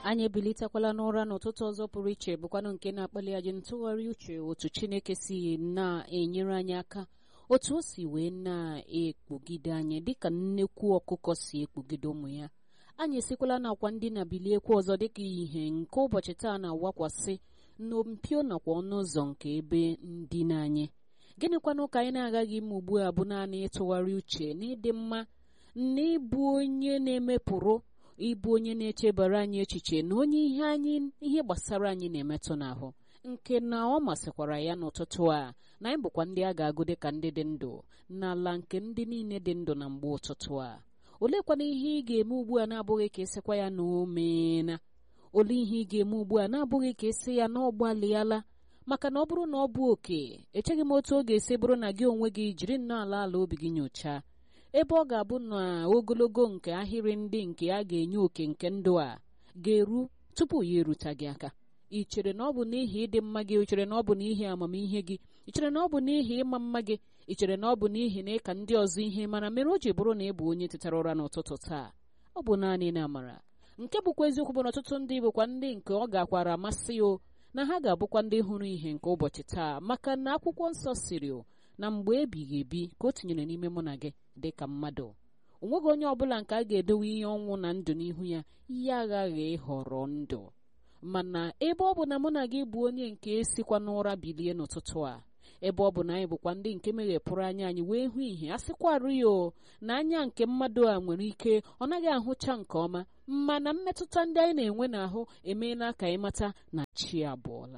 anyị ebilitekwala n'ụra n'ụtụtụ ọzọ pụrụ iche bụkwanụ nke na-akpali anyị ntụgharị uche otu chineke si na-enyere anyị aka otu o si wee na-ekpugide anyị dịka nnekwu ọkụkọ si ekpugide ụmụ ya anyị esikwala n'akwa ndị na biliekwa ọzọ dịka ihe nke ụbọchị taa na-awakwasị n'ompio nakwa ọnụ ụzọ nke ebe ndina anyị gịnịkwanụ ka anyị na-agaghị ime ugbu a bụ naanị ịtụgharị uche na ịdị mma na ịbụ onye na-emepụrụ ịbụ onye na-echebara anyị echiche na onye ihe anyị ihe gbasara anyị na-emetụ n'ahụ nke na ọ masịkwara ya n'ụtụtụ a na anyị bụkwa ndị a ga-agụ dịka ndị dị ndụ n'ala nke ndị niile dị ndụ na mgbe ụtụtụ a oleekwana ihe ị ga-eme ugbu a na-abụghị ka esikwa ya na omeela olee ihe ị ga-eme ugbu a na-abụghị ka esi ya na ọ gbalịala maka na ọ bụrụ na ọ bụ oke echeghị m otu ọ ga-esi bụrụ na gị onwe gị jiri nnọọ ala ala obi gị nyochaa ebe ọ ga-abụ na ogologo nke ahịrị ndị nke a ga-enye oke nke ndụ a ga-eru tupu ya erute gị aka ị chere na ọ bụ n'ihi ịdị mma gị ị chere na ọ bụ n'ihi amamihe gị ị chere na ọ bụ n'ihi ịma mma gị ị chere na ọ bụ n'ihi na ịka ndị ọzọ ihe mana mere o ji bụrụ na ị bụ onye tetara ụra n'ụtụtụ taa ọ bụ naanị na amara nke bụkwa eziokwu bụ na ọtụtụ ndị bụkwa ndị nke ọ gakwara amasị o na ha ga-abụkwa ndị hụrụ ihe nke ụbọchị taa maka na akwụkwọ nsọ siri na mgbe ebighị ebi ka o tinyere n'ime mụ na gị dị ka mmadụ o nweghị onye ọbụla nke a ga-edowe ihe ọnwụ na ndụ n'ihu ya ya aghaghị ịhọrọ ndụ mana ebe ọ bụ na mụ na gị bụ onye nke sikwa n'ụra bilie n'ụtụtụ a ebe ọ bụ na anyị bụkwa ndị nke meghepụrụ anya anyị wee hụ ihe a sịkwarụ ya o na anya nke mmadụ a nwere ike ọ naghị ahụcha nke ọma mana mmetụta ndị anyị na-enwe n'ahụ emeela ka anyị mata na chi abụọla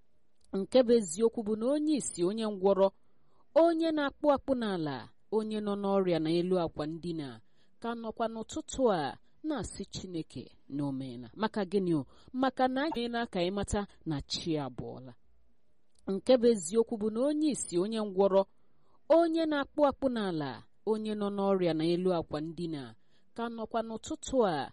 nke bụ eziokwu bụ na onye isi onye ngwọrọ onye na-akpụ akpụ n'ala onye nọ n'ọrịa na elu akwa ndina ka nọkwa n'ụtụtụ a na-asị chineke na omeela maka gịnị o maka na anyị meela ka anyị mata na chi abụọla nke bụ eziokwu bụ na onye isi onye ngwọrọ onye na-akpụ akpụ n'ala onye nọ n'ọrịa na elu akwa ndina ka nọkwa n'ụtụtụ a